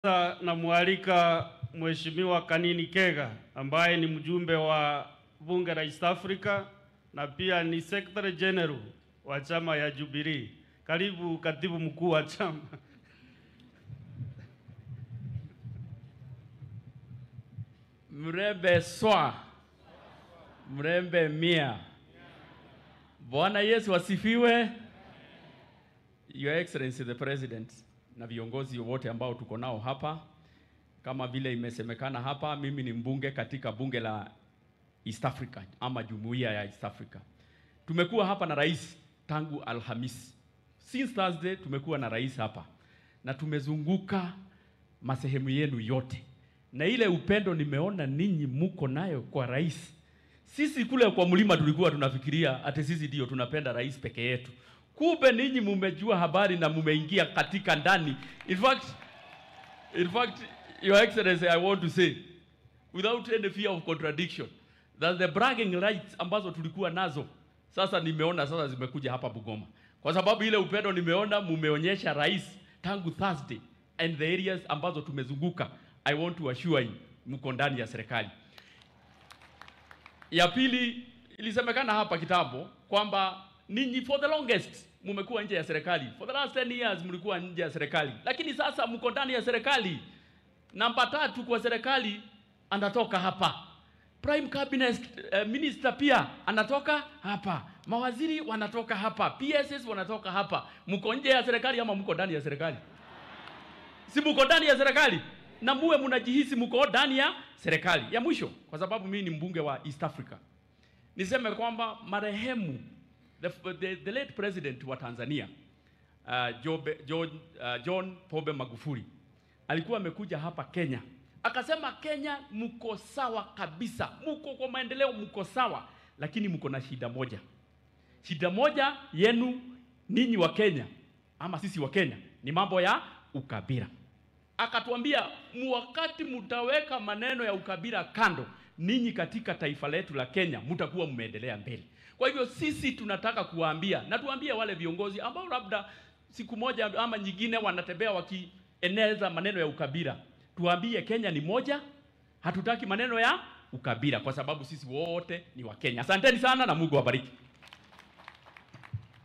Sasa namwalika Mheshimiwa Kanini Kega ambaye ni mjumbe wa bunge la East Africa na pia ni Secretary General wa chama ya Jubilee. Karibu katibu mkuu wa chama. Mrembe swa, mrembe mia. Bwana Yesu asifiwe. Your Excellency the President na viongozi wote ambao tuko nao hapa, kama vile imesemekana hapa, mimi ni mbunge katika bunge la East Africa ama jumuiya ya East Africa. Tumekuwa hapa na rais tangu Alhamisi. Since Thursday tumekuwa na rais hapa na tumezunguka masehemu yenu yote, na ile upendo nimeona ninyi muko nayo kwa rais. Sisi kule kwa mlima tulikuwa tunafikiria ati sisi ndio tunapenda rais peke yetu, kumbe ninyi mumejua habari na mumeingia katika ndani. In fact, in fact, Your Excellency, I want to say without any fear of contradiction that the bragging rights ambazo tulikuwa nazo sasa nimeona sasa zimekuja hapa Bungoma, kwa sababu ile upendo nimeona mumeonyesha rais tangu Thursday and the areas ambazo tumezunguka. I want to assure you mko ndani ya serikali. Ya pili, ilisemekana hapa kitambo kwamba ninyi for the longest mumekuwa nje ya serikali. For the last 10 years mlikuwa nje ya serikali, lakini sasa mko ndani ya serikali. Namba tatu kwa serikali anatoka hapa. Prime Cabinet uh, Minister pia anatoka hapa. Mawaziri wanatoka hapa. PSS wanatoka hapa. Mko nje ya serikali ama mko ndani ya serikali? Si mko ndani ya serikali? Na muwe mnajihisi mko ndani ya serikali. Ya mwisho, kwa sababu mimi ni mbunge wa East Africa. Niseme kwamba marehemu the, the, the late president wa Tanzania uh, Jobe, John, uh, John Pombe Magufuli alikuwa amekuja hapa Kenya akasema, Kenya mko sawa kabisa, mko kwa maendeleo, mko sawa, lakini mko na shida moja. Shida moja yenu ninyi wa Kenya ama sisi wa Kenya ni mambo ya ukabila. Akatuambia wakati mtaweka maneno ya ukabila kando, ninyi katika taifa letu la Kenya mtakuwa mmeendelea mbele. Kwa hivyo sisi tunataka kuwaambia na tuambie wale viongozi ambao labda siku moja ama nyingine wanatembea wakieneza maneno ya ukabila, tuambie Kenya ni moja, hatutaki maneno ya ukabila kwa sababu sisi wote ni wa Kenya. Asanteni sana na Mungu awabariki.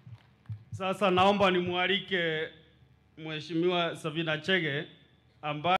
Sasa naomba nimwalike Mheshimiwa Savina Chege ambaye